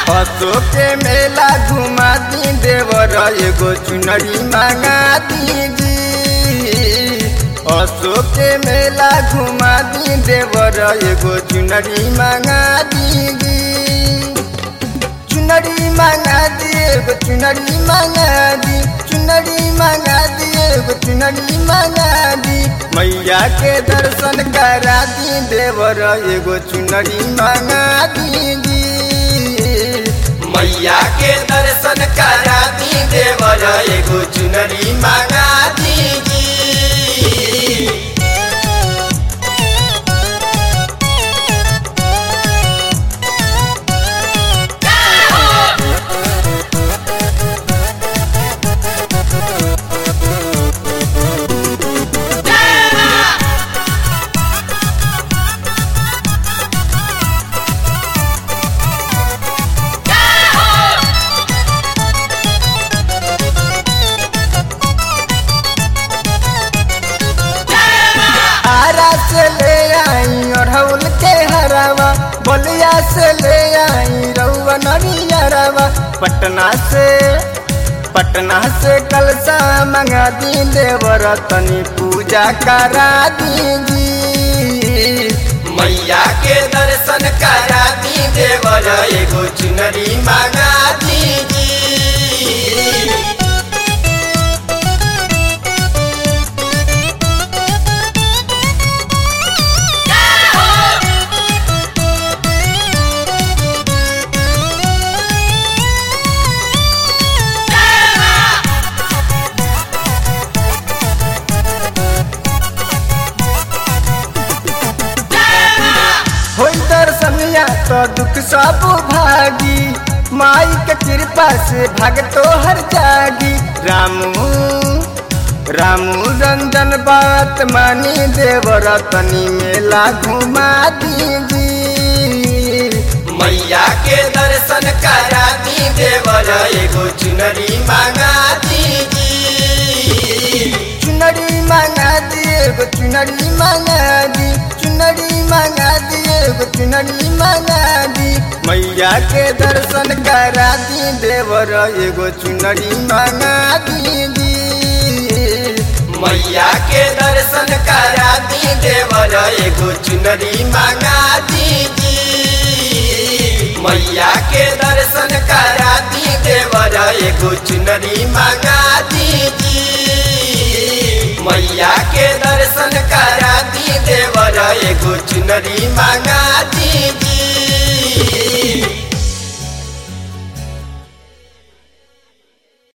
हसो के मेला घुमा दी देवर एगो चुनरी मांगा दीजी हसो के मेला घुमा दी देवर एगो चुनरी मांगा दीजी चुनरी मांगा दी एगो चुनरी मांगा दी चुनरी मांगा दी एगो चुनरी मांगा दी मैया के दर्शन करा दी देवर एगो चुनरी मांगा दीजी मैया के दर्शन करा दी देवर एगो चुनरी मांगा दीजी आरा से ले आई अढ़ौल के हरावा बलिया से ले आई रउआ नरियरवा पटना से पटना से कलसा मंगा दी देवर तनी पूजा करा दीजी मैया के दर्शन करा दी देवर एगो चुनरी मांगा दीजी होई दर्शनिया तो दुख सब भागी माई के कृपा से भाग तो हर जागी रामू रामू रंजन बात मानी देवर तनी मेला घुमा दीजी मैया के दर्शन करा दी देवर एगो चुनरी मांगा दीजी चुनरी मांगा दी एगो चुनरी मांगा दी चुनरी मांगा दी एगो चुनरी मांगा दी मैया के दर्शन करा दी देवर एगो चुनरी मांगा दीदी मैया के दर्शन करा दी देवर एगो चुनरी मांगा दीदी मैया के दर्शन करा दी देवर एगो चुनरी मांगा दीदी मैया के दर्शन करा दी देवर एगो चुनरी मांगा दीदी